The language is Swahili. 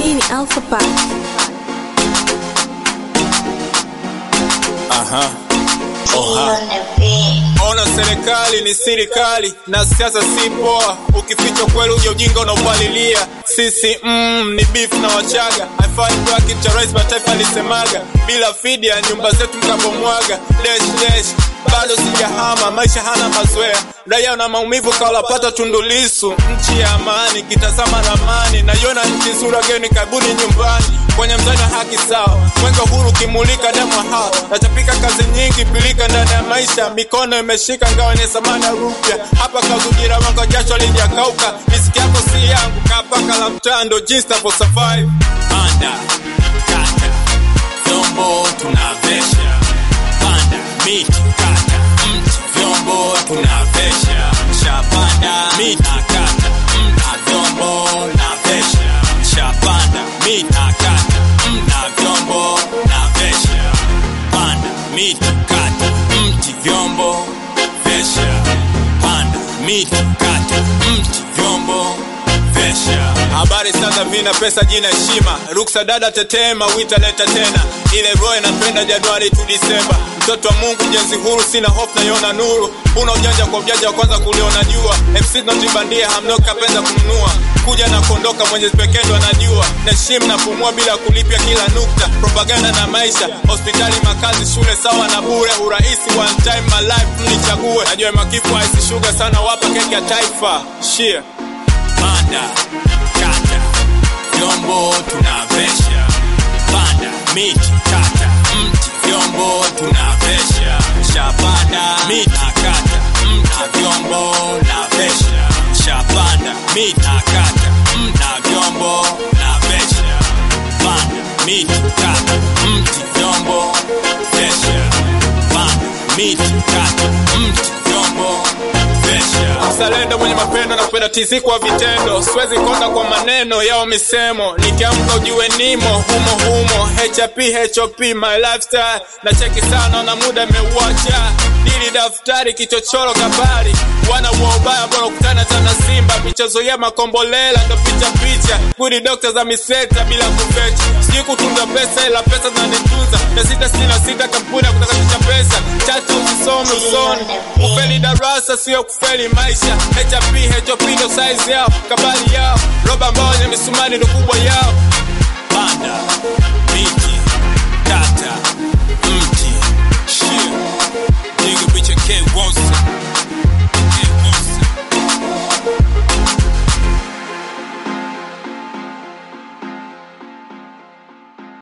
Hii ni Alpha Pack. Aha. Oha. Ona serikali ni serikali na siasa si poa. Ukificha kweli uje ujinga unaupalilia. Sisi mm, ni beef na Wachaga. Haifai kwa cha rais mataifa alisemaga. Bila fidia nyumba zetu mkabomwaga. Dash dash bado sijahama, maisha hana mazoea. Raia na maumivu kawalapata Tundulisu. Nchi ya amani, kitazama ramani, naiona nchi nzuri, wageni karibuni nyumbani. Kwenye mzani wa haki sawa, mwenge huru kimulika damu hawa. Natapika kazi nyingi, pilika ndani ya maisha, mikono imeshika ngawa ni zamani ya rupya. Hapa kazujira wako jasho lijakauka, riziki yako si yangu, kapaka la mtando, jinsi tavo survive. Panda, kata, vyombo tunavesha. Panda, miti, kata, mti, vyombo tunavesha. Shapanda, miti, kata, mti, vyombo navesha. Shapanda, miti, kata, mti, vyombo navesha. Panda, miti, kata, mti, vyombo vesha. Panda, miti, kata, mti, vyombo vesha. Habari sasa vina pesa jina heshima ruksa dada tetema wita leta tena ile roho inapenda Januari tu Disemba mtoto wa Mungu jenzi huru sina hofu naiona nuru una ujanja kwa ujanja wa kwanza kuliona jua MC notibandia hamnoka penza kumnua kuja na kuondoka mwenyezi pekee ndo anajua naheshimu na pumua bila kulipia kila nukta propaganda na maisha hospitali makazi shule sawa na bure urahisi one time my life mnichague najua makifu haisi shuga sana wapa keki ya taifa shia Panda, kata, vyombo tunavesha. Panda, miti, kata, mti, vyombo tunavesha. Shapanda, miti, kata, mti, vyombo navesha. Shapanda, miti, kata, mti, vyombo navesha. Panda, miti, kata, mti, vyombo vesha. Panda, miti, kata, mti, vyombo vesha. mzalendo mwenye mapendo na kupenda tizi kwa vitendo siwezi konda kwa maneno yao misemo nikiamka ujue nimo humo humo hp hop my lifestyle na cheki sana na muda imeuacha dili daftari kichochoro kabari wana wa ubaya bora kutana tana simba michezo ya makombolela ndo picha picha kudi dokta za miseta bila kufecha sijui kutunza pesa ila pesa zinanitunza na sita sina sita kampuni ya kutakatisha pesa chacha usisome usoni kufeli darasa sio kufeli maisha hp hop ndo size yao kabali yao roba ambao wenye misumari ndo kubwa yao